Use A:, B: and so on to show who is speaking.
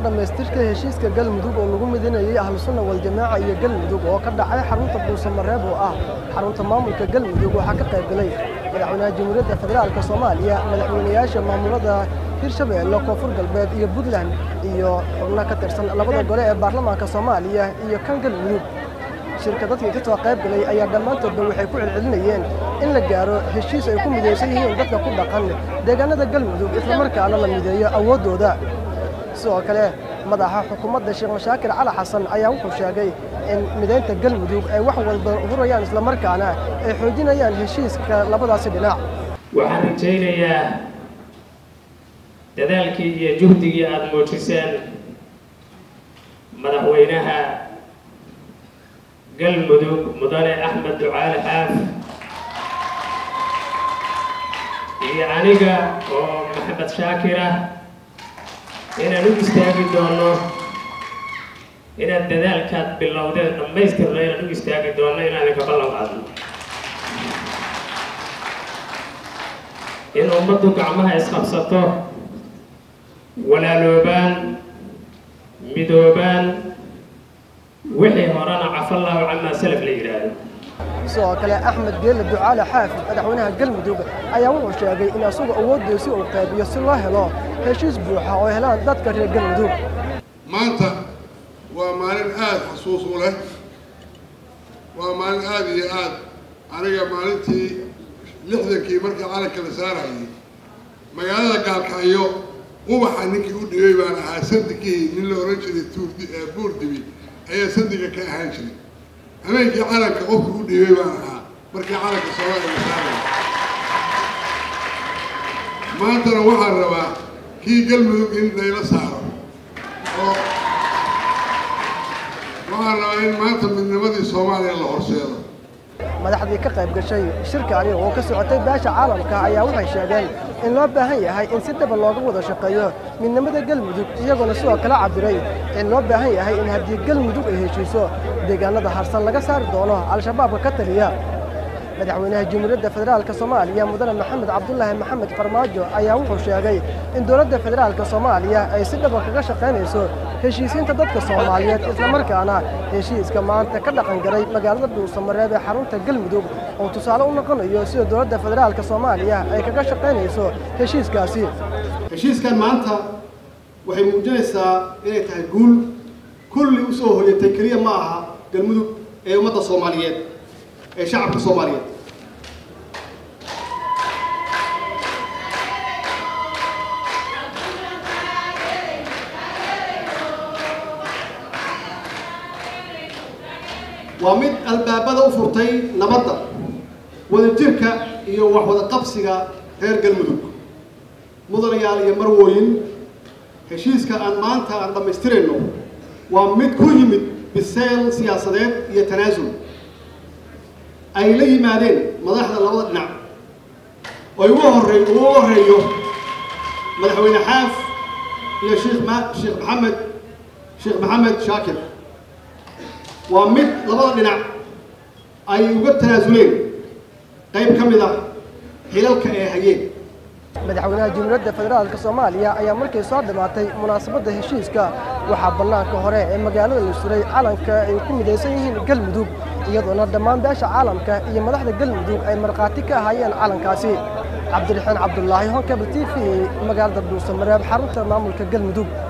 A: dhammaystirka heshiiska galmudug oo lagu midinayay ahlusunna waljamaaca iyo galmudug oo ka dhacay xarunta buusamareeb oo ah xarunta maamulka galmudug waxaa ka qayb galay madaxweynaha jamhuuriyadda federaalk soomaaliya madaxweynayaasha maamulada hirshabeelle koonfur galbeed iyo puntland iyo xubno ka tirsan labada gole ee baarlamaanka soomaaliya iyo kan galmudug shirka dadkii ka soo qayb galay ayaa dhammaantoodba waxay ku celcelinayeen in la gaaro heshiis ay ku midaysan yihiin dadka ku dhaqan deegaanada galmudug islamarkaana la mideeyo awooddooda sidoo kale madaxa xukuumadda sheekh mashaakir cali xasan ayaa wuxuu sheegay in midaynta galmudug ay wax walba hurayaan islamarkaana ay xoojinayaan heshiiska labadaasi dhinac
B: waxaan rajaynayaa dadaalkii iyo juhdigii aada muujiseen madaxweynaha galmudug mudane axmed ducaale xaaf iyo aniga oo maxamed shaakir ah inaan u istaagi doono inaad dadaalkaad bilowdeen dhammaystirno inaan u istaagi doono inaan idinka ballan qaadno in ummaddu gacmaha isqabsato walaaloobaan midoobaan wixii horena cafallaahu camaa salaf la yidhaahdo
A: sidoo kale axmed geelle ducaale xaafid madaxweynaha galmudug ayaa wuxuu sheegay in asagu awooddiisi uu qaybiyo si loo helo heshiis buuxa oo helaan dadka reer galmudug
C: maanta waa maalin aada xasuus u leh waa maalin aada iyo aad aniga maalintii lixdankii markii calanka la saarayay magaalada gaalkacyo ubaxa ninkii u dhigay baan ahaa sandigii nin la ohan jiray tuurdi buurdibi ayaa sandiga ka ahaan jiray habeenkii calanka qofka u dhigay baan ahaa markii calanka soomaaliya la saarayay maantana waxaan rabaa kii galmudug in layla saaro oo waxaan rabaa in maanta midnimadii soomaaliya la horseedo
A: madaxdii ka qayb gashay shirkaani oo ka socotay beesha caalamka ayaa waxay sheegeen in loo baahan yahay in si dhaba looga wada shaqeeyo midnimada galmudug iyagoona sidoo kale cabiray in loo baahan yahay in haddii galmudug ay heshiiso deegaanada harsan laga saari doono al-shabaabka ka taliya madaxweynaha jamhuuriyadda federaalk soomaaliya mudane maxamed cabdulaahi maxamed farmaajo ayaa wuxuu sheegay in dowladda federaalk soomaaliya ay si dhaba kaga shaqaynayso heshiisiinta dadka soomaaliyeed islamarkaana heshiiska maanta ka dhaqan galay magaalada dhuusamareeb ee xarunta galmudug oo tusaale u noqonayo sida dowladda federaalk soomaaliya ay kaga shaqaynayso heshiiskaasi
D: heshiiskan maanta waxay muujinaysaa inay tahay guul kulli u soo hoyatay keliya ma aha galmudug ee ummadda soomaaliyeed ee shacabka soomaaliyeed waa mid albaabada u furtay nabadda wadajirka iyo wax wada qabsiga reer galmudug mudanayaal iyo marwooyin heshiiska aan maanta aan dhammaystirayno waa mid ku yimid biseyl siyaasadeed iyo tanaasul ay la yimaadeen madaxda labada dhinac oo ugu horey ugu horeeyo madaxweyne xaaf iyo sheekh ma sheekh maxamed sheekh maxamed shaakir waa mid labada dhinac ay uga tanaasuleen qayb ka mid ah xilalka ay hayeen
A: madaxweynaha jamhuuriyadda federaalk soomaaliya ayaa markay soo dhammaatay munaasabadda heshiiska waxaa bannaanka hore ee magaalada la suray calanka ay ku midaysan yihiin galmudug iyadoona dhammaan beesha caalamka iyo madaxda galmudug ay markhaati ka ahaayeen calankaasi cabdiraxiin cabdulaahi honkabel t v magaalada dhuusamareeb xarunta maamulka galmudug